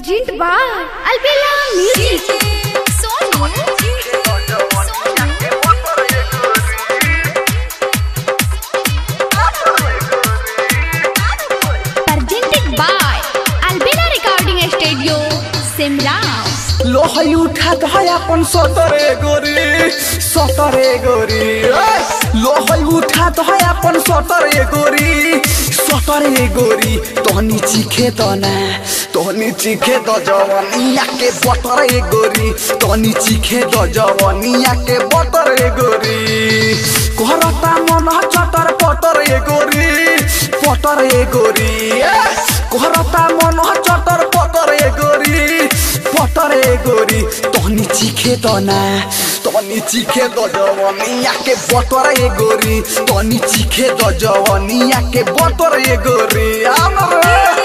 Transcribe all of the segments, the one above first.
Urgent by Albella Music. Presented by Albella Recording Studio, Simla. लोहई उठात है अपन सतरे गोरी सतरे गोरी ए! लोहई उठात है अपन सतरे गोरी सतरे गोरी तहनी चिखे त ना तहनी चिखे त जवनिया के बतरे गोरी तहनी चिखे त जवनिया के बतरे गोरी करता मन चटर पटरे गोरी पटरे गोरी ए! करता मन चटर पटरे गोरी पटरे गोरी तहनी चिखे त ना तहनी चिखे त जवनिया के बटरे गोरी तहनी चिखे त जवनिया के बटरे गोरी आमर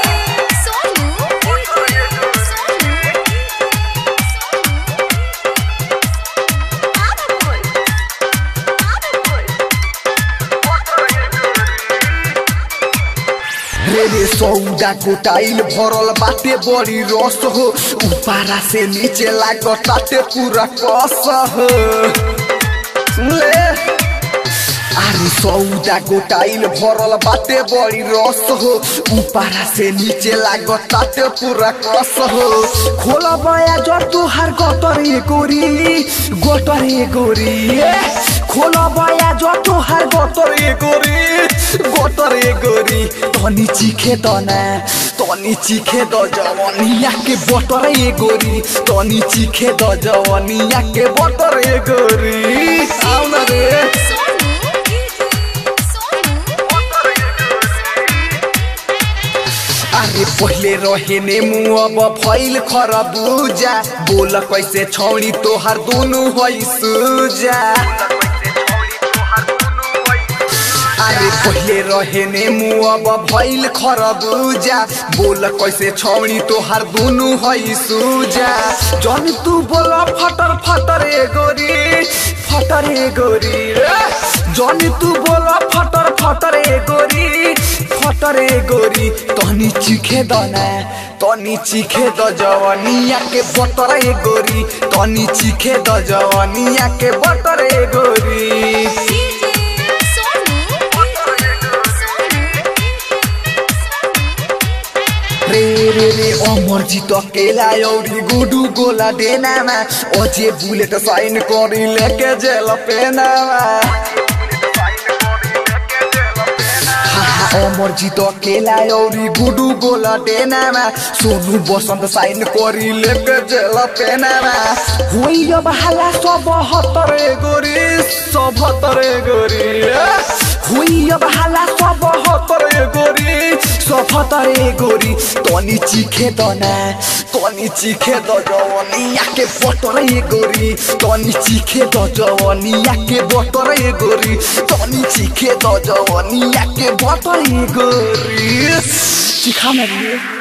रे रे सौदा गोटाइल भरल बाटे बड़ी रस हो उपारा से नीचे लागताटे पूरा कस हो ले अरे सौदा गोटाइल भरल बाटे बड़ी रस हो उपारा से नीचे लागताटे पूरा कस हो खोला बया जो तुहार गतरे गोरी गतरे गोरी ए! खोला बया जो तुहार गतरे गोरी गतरे गोरी तनी चिखे त ना तनी चिखे द जवनिया के बटरे गोरी तनी चिखे द जवनिया के बटरे गोरी आउन रे अरे पहले रहे ने मुँह अब फैल खरबूजा बोल कैसे छौड़ी तोहार दोनों है सूजा अरे पहले रहे ने मुँह अब भैल खरबूजा बोल कैसे छौड़ी तोहार दोनों है सूजा जन तू बोल फटर फटर ए गोरी फटर ए गोरी रे जन तू बोल फटर फटर ए गोरी फटर ए गोरी तहनी चिखे दना तनी चिखे द जवनिया के बटर ए गोरी तनी चिखे द जवनिया के बटर ए गोरी रे रे रे अमर जीत केला औरी गुडू गोला देनामा अझे बुलेट साइन करी लेके जेल पेनामा अमर जीत केला औरी गुडू गोला देनामा सोनू बसंत साइन करी लेके जेल पेनामा होई अब हाला सब हतरे गोरी सब हतरे गोरी ए! हुई अब हाला सब हतरे गोरी सब हतरे गोरी तनी चिखे त ना तनी चिखे द जवनिया के बटरे गोरी तनी चिखे द जवनिया के बटरे गोरी तनी चिखे द जवनिया के बटरे गोरी चिखा ना रे